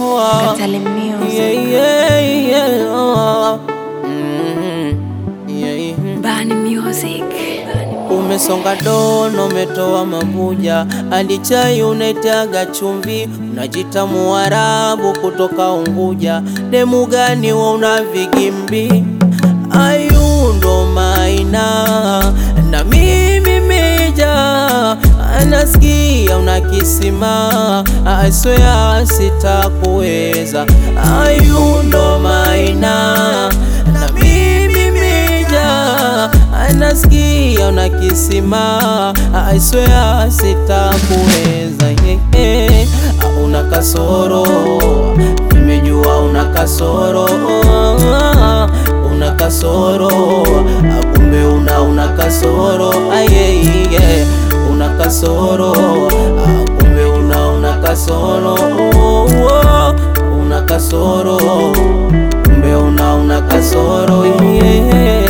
oh, Katale Music. yeah, yeah, yeah, oh, mhm, yeah. Bani Music. Umesonga dono, umetoa mabuja, hadi chai unaitaga chumvi, unajita Muarabu kutoka Unguja. Demu gani wa una vigimbi? Ayundo maina na mimi meja, anasikia una kisima, I swear sitakuweza. Ayundo maina na mimi meja anasikia una kisima, I swear sitakuweza. yeah, yeah. Una kasoro, nimejua una kasoro, una kasoro, kumbe una una kasoro, aye, yeah. una kasoro, kumbe una una kasoro, una kasoro, kumbe una una kasoro, yeah.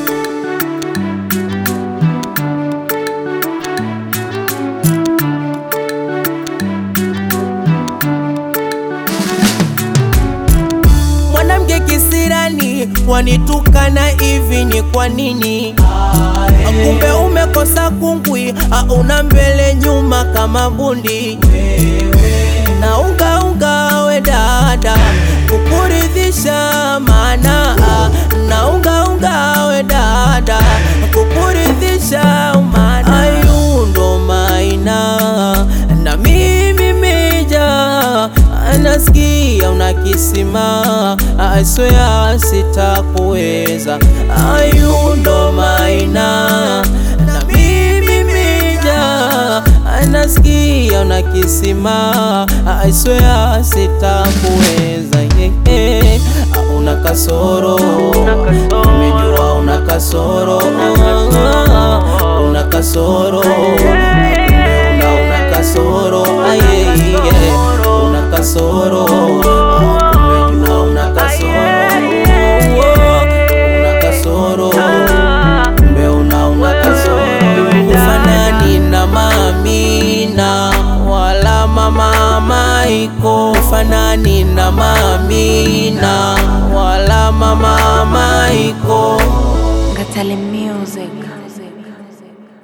Mwanamke kisirani wanitukana hivi ni kwa nini? Kumbe umekosa kungwi, una mbele nyuma kama bundi. Na unga unga we dada, kukuridhisha maana na unga unga we dada, kukuridhisha maana ayundo maina na mimi meja anasikia una kisima, I swear sitakuweza. Ayundo maina na mimi meja anasikia una kisima, I swear sitakuweza. yeah, yeah. Una kasoro, umejua una kasoro, una kasoro, kumbe una una kasoro, aye, yeah. una kasoro, kumbe una una kasoro, una kasoro, kumbe una una kasoro. Ufanani na Mamina wala mama Maiko, ufanani na Mamina wala mama Maiko. Katale Music.